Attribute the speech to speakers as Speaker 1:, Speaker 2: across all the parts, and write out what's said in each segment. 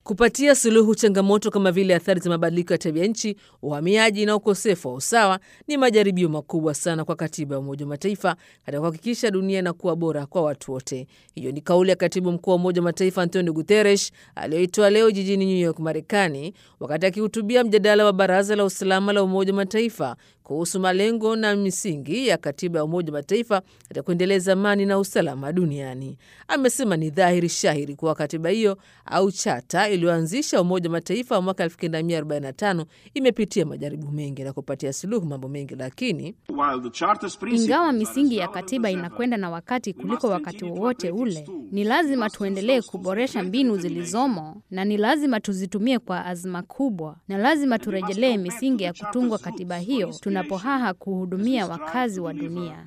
Speaker 1: Kupatia suluhu changamoto kama vile athari za mabadiliko ya tabia nchi, uhamiaji na ukosefu wa usawa ni majaribio makubwa sana kwa katiba ya Umoja wa Mataifa katika kuhakikisha dunia inakuwa bora kwa watu wote. Hiyo ni kauli ya katibu mkuu wa Umoja wa Mataifa Antonio Guterres aliyoitoa leo jijini New York, Marekani, wakati akihutubia mjadala wa Baraza la Usalama la Umoja wa Mataifa kuhusu malengo na misingi ya katiba ya Umoja wa Mataifa katika kuendeleza amani na usalama duniani. Amesema ni dhahiri shahiri kuwa katiba hiyo au chata iliyoanzisha Umoja wa Mataifa wa mwaka 1945 imepitia majaribu mengi na kupatia suluhu mambo mengi, lakini
Speaker 2: ingawa misingi ya katiba inakwenda na wakati kuliko wakati wowote ule, ni lazima tuendelee kuboresha mbinu zilizomo na ni lazima tuzitumie kwa azma kubwa, na lazima turejelee misingi ya kutungwa katiba hiyo tunapohaha kuhudumia wakazi wa dunia.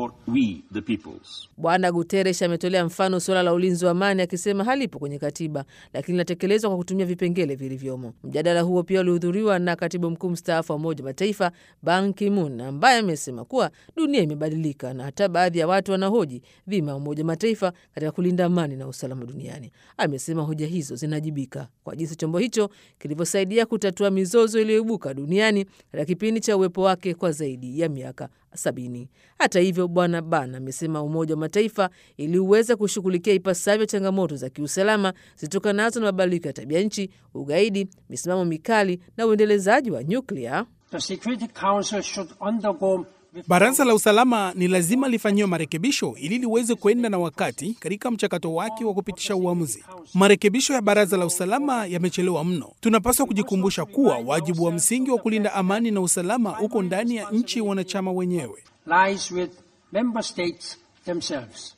Speaker 1: Bwana Guterres ametolea mfano suala la ulinzi wa amani akisema halipo kwenye katiba, lakini linatekelezwa kwa kutumia vipengele vilivyomo. Mjadala huo pia ulihudhuriwa na katibu mkuu mstaafu wa Umoja wa Mataifa Ban Ki-moon ambaye amesema kuwa dunia imebadilika na hata baadhi ya watu wanahoji dhima ya Umoja wa Mataifa katika kulinda amani na usalama duniani. Amesema hoja hizo zinajibika kwa jinsi chombo hicho kilivyosaidia kutatua mizozo iliyoibuka duniani katika kipindi cha uwepo wake kwa zaidi ya miaka sabini. Hata hivyo, Bwana Ban amesema Umoja wa Mataifa ili uweze kushughulikia ipasavyo changamoto za kiusalama zitokanazo na mabadiliko ya tabia nchi, ugaidi, misimamo mikali na uendelezaji wa nyuklia
Speaker 3: Baraza la usalama ni lazima lifanyiwe marekebisho ili liweze kwenda na wakati katika mchakato wake wa kupitisha uamuzi. Marekebisho ya baraza la usalama yamechelewa mno. Tunapaswa kujikumbusha kuwa wajibu wa msingi wa kulinda amani na usalama uko ndani ya nchi wanachama wenyewe.
Speaker 4: lies with member states themselves.